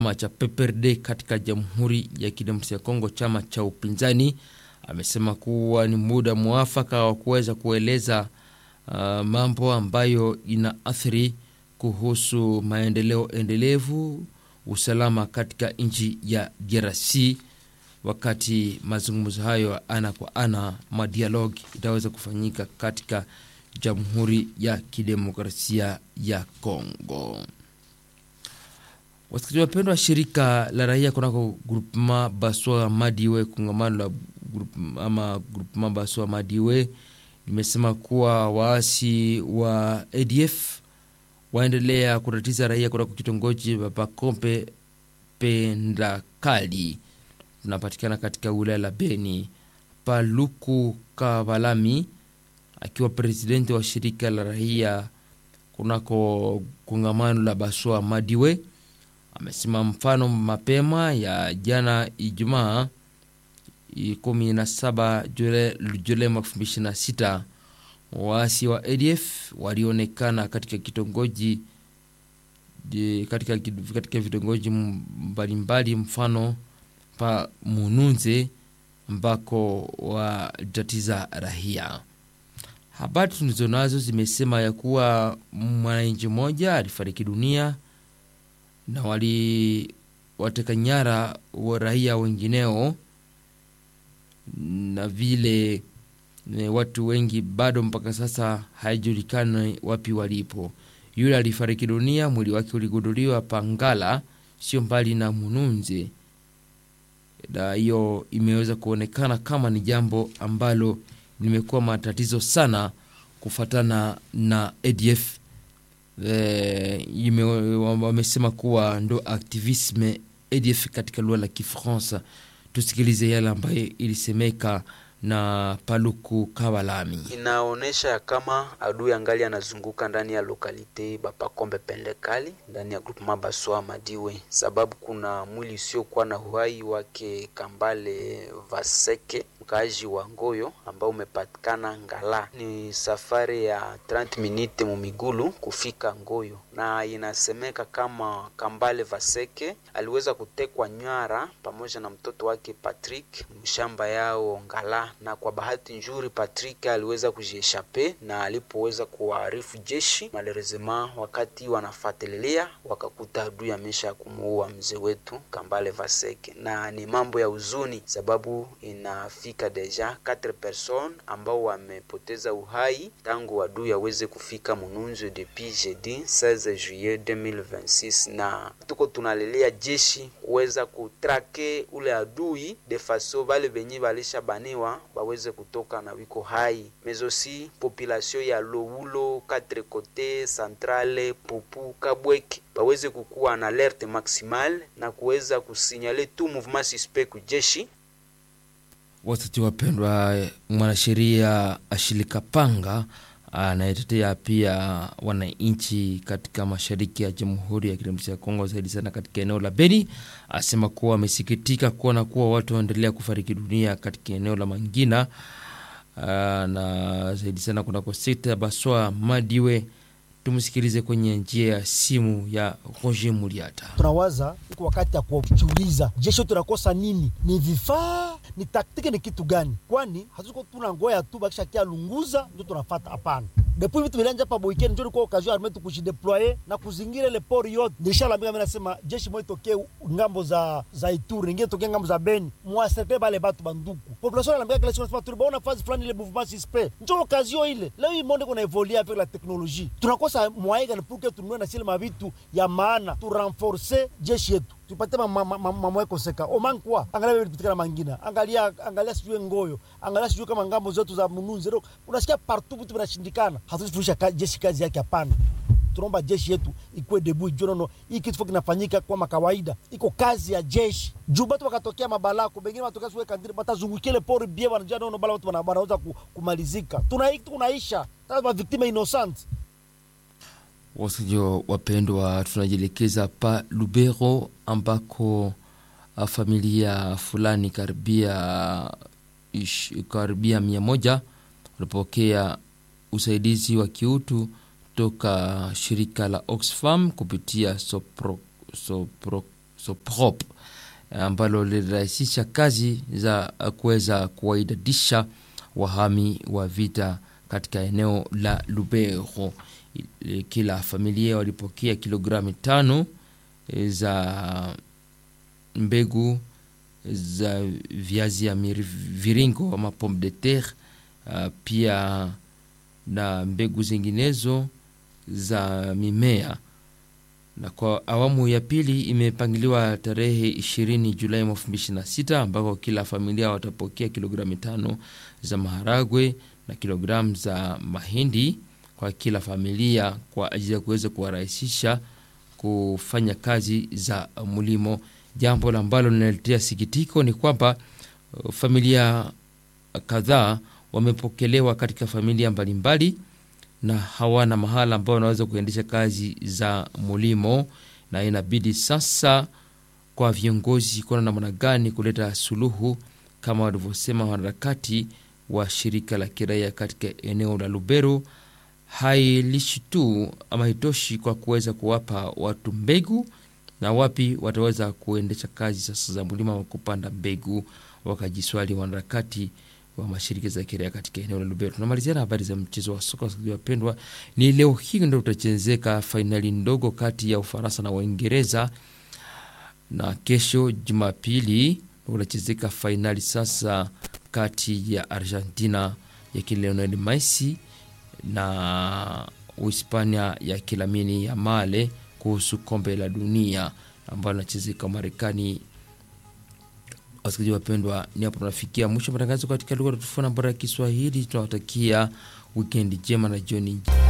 chama cha PPRD katika Jamhuri ya Kidemokrasia ya Kongo, chama cha upinzani, amesema kuwa ni muda mwafaka wa kuweza kueleza uh, mambo ambayo inaathiri kuhusu maendeleo endelevu, usalama katika nchi ya DRC. Wakati mazungumzo hayo ana kwa ana madialogi itaweza kufanyika katika Jamhuri ya Kidemokrasia ya Kongo. Wasikilizaji wapendwa, shirika la raia kunako grupema Baswa Madiwe, kongamano la grup, ama grupema Baswa Madiwe limesema kuwa waasi wa ADF waendelea kutatiza raia kunako kitongoji Pakompe Pendakali tunapatikana katika wilaya la Beni. Paluku Kavalami akiwa presidenti wa shirika la raia kunako kongamano la Baswa Madiwe amesema mfano mapema ya jana Ijumaa 17 Julai mwaka 2026 waasi wa ADF walionekana katika kitongoji katika, katika vitongoji mbalimbali mfano pa Mununze ambako watatiza raia. Habari tulizo nazo zimesema ya kuwa mwananchi mmoja alifariki dunia na waliwateka nyara wa raia wengineo, na vile watu wengi bado mpaka sasa haijulikani wapi walipo. Yule alifariki dunia, mwili wake uligunduliwa Pangala, sio mbali na Mununze, na hiyo imeweza kuonekana kama ni jambo ambalo limekuwa matatizo sana kufatana na ADF. Wamesema kuwa ndo aktivisme ADF katika lugha la Kifaransa. Tusikilize yale ambayo ilisemeka na Paluku Kawalami. Inaonyesha ya kama adui angali anazunguka ndani ya lokalite Bapakombe Pendekali ndani ya groupement Baswa Madiwe, sababu kuna mwili usiokuwa na uhai wake Kambale Vaseke mkaaji wa Ngoyo ambao umepatikana Ngala. Ni safari ya 30 minute mumigulu kufika Ngoyo, na inasemeka kama Kambale Vaseke aliweza kutekwa nyara pamoja na mtoto wake Patrick mshamba yao Ngala, na kwa bahati nzuri Patrick aliweza kujieshape, na alipoweza kuwaarifu jeshi malerezema, wakati wanafuatilia wakakuta adui amesha kumuua mzee wetu Kambale Vaseke, na ni mambo ya huzuni sababu inafika deja 4 personnes ambao wamepoteza uhai tangu adui aweze kufika Mununzu depuis jeudi 16 juillet 2026, na tuko tunalelea jeshi kuweza kutrake ule adui de faso bale benye balisha baniwa baweze kutoka na wiko hai mezosi population ya Loulo quatre kote centrale Pupu Kabweke baweze kukuwa na alerte maximale na kuweza kusinyale tu mouvement suspect kujeshi Watati wapendwa, mwanasheria Ashilika Panga anayetetea pia wananchi katika mashariki ya Jamhuri ya Kidemokrasia ya Kongo, zaidi sana katika eneo la Beni, asema kuwa amesikitika kuona kuwa watu wanaendelea kufariki dunia katika eneo la Mangina na zaidi sana kunako sekta ya Baswa Madiwe. Tumsikilize kwenye njia ya simu ya Roger Muliata. Tunawaza iko wakati ya kujiuliza, jeshi tunakosa nini? Ni vifaa? Ni taktiki? Ni kitu gani? Kwani hatuko tuna ngoya tu bakisha kia lunguza ndio tunafata? Hapana, depuis vitu vilanja pa boikeni ndio kwa occasion arme tukujideployer na kuzingira ile pori yote. Nishala mimi nasema jeshi mwe tokee ngambo za za Ituri, nyingine tokee ngambo za Beni, mwasepe bale batu banduku population anambia kile sio nasema tulibaona phase fulani ile mouvement suspect, ndio occasion ile. Leo hii monde kuna evoluer avec la technologie, tunakosa mwaega pour que tunue na sile mavitu ya maana tu renforcer jeshi yetu tupate mamwe koseka omankwa angalia vile vipitikana mangina angalia angalia sijue ngoyo angalia sijue kama ngambo zetu za mununzi ro unasikia partout vitu vinashindikana hatuzifundisha jeshi kazi yake hapana tunaomba jeshi yetu ikuwe debu ijue nono hii kitu kinafanyika kwa makawaida iko kazi ya jeshi juu batu wakatokea mabalako bengine watokea suwe kandiri batazungukia ile pori bie wanajua nono bala watu wanaweza kumalizika tuna tunaisha sasa victime innocent Wasikilizaji wapendwa, tunajielekeza pa Lubero ambako familia fulani karibia ish, karibia mia moja walipokea usaidizi wa kiutu toka shirika la Oxfam kupitia Sopro, Sopro, Soprop ambalo lilirahisisha kazi za kuweza kuwaidadisha wahami wa vita katika eneo la Lubero. Kila familia walipokea kilogramu tano za mbegu za viazi ya viringo ama pomme de terre, uh, pia na mbegu zinginezo za mimea. Na kwa awamu ya pili imepangiliwa tarehe 20 Julai mwaka 2026 ambako kila familia watapokea kilogramu tano za maharagwe na kilogramu za mahindi kwa kila familia kwa ajili ya kuweza kuwarahisisha kufanya kazi za mlimo. Jambo ambalo linaletea sikitiko ni kwamba familia kadhaa wamepokelewa katika familia mbalimbali na hawana mahala ambao wanaweza kuendesha kazi za mlimo, na inabidi sasa kwa viongozi kuona namna gani kuleta suluhu, kama walivyosema wanaharakati wa shirika la kiraia katika eneo la Lubero. Hailishi tu ama haitoshi kwa kuweza kuwapa watu mbegu na wapi wataweza kuendesha kazi sasa za mlima wa kupanda mbegu, wakajiswali wanaharakati wa mashirika za kiraia katika eneo la Lubero. Tunamalizia na habari za mchezo wa soka wapendwa. Ni leo hii ndio utachezeka fainali ndogo kati ya Ufaransa na Uingereza, na kesho Jumapili unachezeka fainali sasa kati ya Argentina ya Lionel Messi na Uhispania ya Lamine Yamal kuhusu kombe la dunia ambalo linachezeka Marekani. Wasikilizaji wapendwa, ni hapo tunafikia mwisho matangazo katika lugha tofauti na bora ya Kiswahili. Tunawatakia wikendi njema na jioni